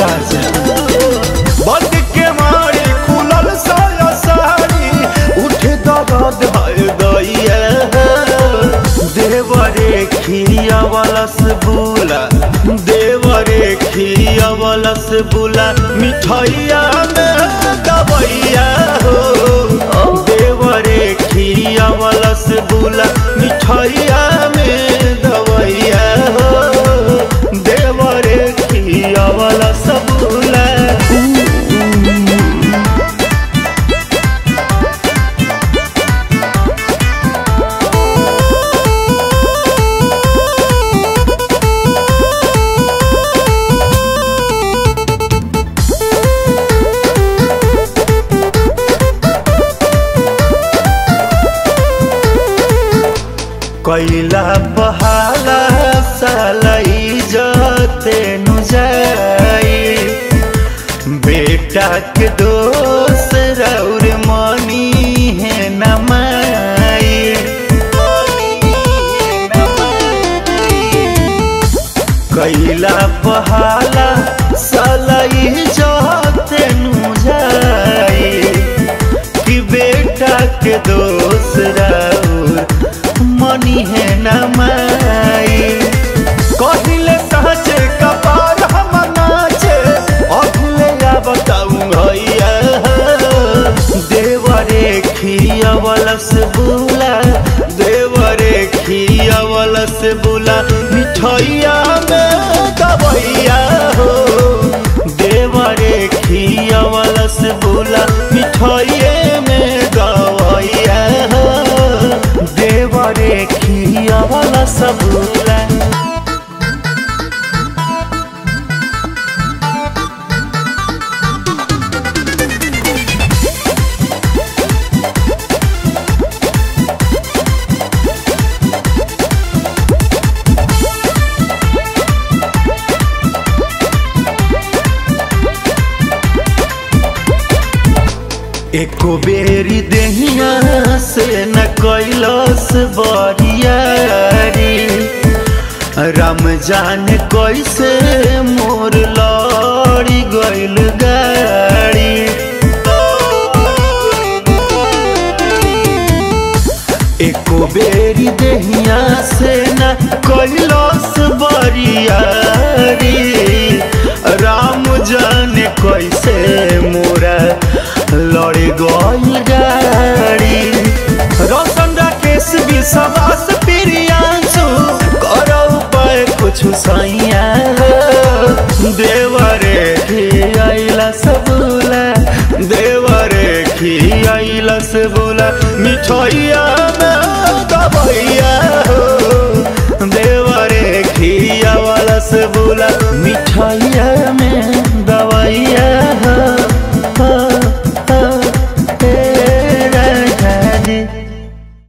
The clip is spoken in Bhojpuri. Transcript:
राजा बंद के मारे खुलल साया सारी उठे दर्द है दैया देवरे खिया वालस बुला देवरे खिया वालस बुला मिठाइया में दबैया हो देवरे खिया वालस बुला मिठाइया में दबैया हो देवरे खिया वालस बुला कैला बहाला सालाई जते नु जाई बेटा के दोस्त रौर मनी है नमाई कैला बहाला सालाई जते नु जाई कि बेटा के दोस्त रौर मनी है नमाई कहिले सहजे कपार हम नाचे अगले या बताऊं भैया देवरे खिया वलस बुला देवरे खिया वलस बुला मिठाइया में दबैया हो देवरे खिया वलस बुला मिठाइये में दबैया हो देवरे खिया वाला सबूला एको बेरी देहिया से न कैलस बरियारी राम जाने कैसे मोर लड़ी गइल गाड़ी एको बेरी देहिया से न कैलस बरियारी राम जाने कैसे मोरा लड़े गइल गाड़ी रोशन राकेश विश्वास प्रियांशु करो उपाय कुछ सैया देवरे खियाइला सबूला देवरे खियाइला सबूला मिठाइया